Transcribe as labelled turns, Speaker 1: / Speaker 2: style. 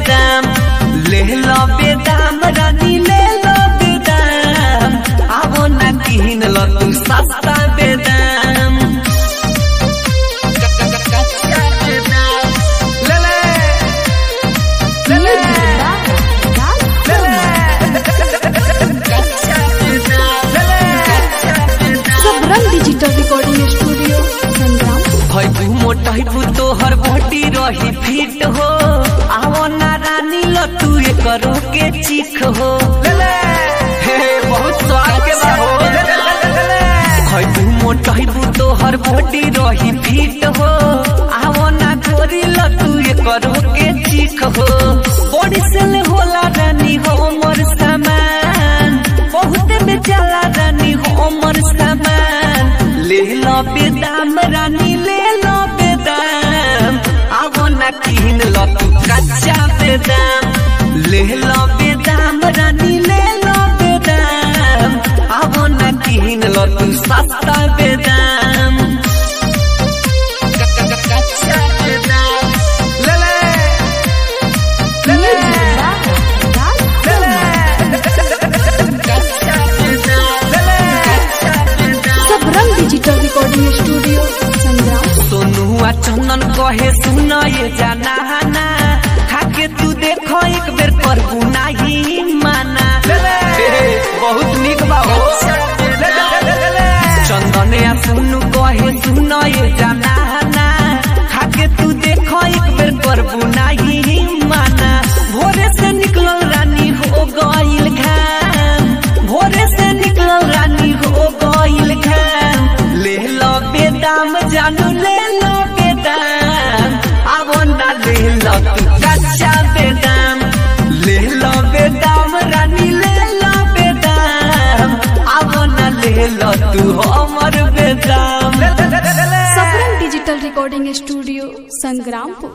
Speaker 1: बेदाम ले लो बेदाम रानी ले लो बेदाम आवो ना किन लो तू सस्ता बेदाम कच्चा बेदाम ले ले ले ले ले ले कच्चा बेदाम ले ले कच्चा बेदाम
Speaker 2: Sabrang digital recording studio Sangram
Speaker 1: भैबू मोटैबू तोहर बॉडी रही फिट हो आवो ना रानी लो तू करो के चीख हो हे बहुत स्वाद के बा हो भैबू मोटैबू तोहर बॉडी रही फिट हो आवो ना गोरी लो तू करो के चीख हो बॉडी से ले होला रानी हो मोर सामान बहुत बेचाला रानी हो मोर सामान ले लो बेदाम रानी ले लो बेदाम आवो ना किन लो तू कच्चा बेदाम ले लो बेदाम रानी ले लो बेदाम आवो ना किन लो तू सस्ता बेदाम कच्चा बेदाम ले ले ले ले कच्चा बेदाम ले ले कच्चा बेदाम
Speaker 2: Sabrang digital recording studio Sangram
Speaker 1: सोनुआ चंदन कहे सुन ये जाना ना खाके तू देखो एक बेर पर नाही माना बहुत निक बा हो चंदन या सुनु कहे सुन ये जाना ना खाके तू देखो एक बेर पर नाही माना भोरे से निकलल रानी हो गइल घाम भोरे से निकलल रानी हो गइल घाम ले लो बेदाम जानू ले लो बेदाम आवो ना ले लो तू कच्चा बेदाम ले लो बेदाम रानी ले लो बेदाम आवो ना ले लो तू हमर बेदाम
Speaker 2: Sabrang digital recording studio Sangrampur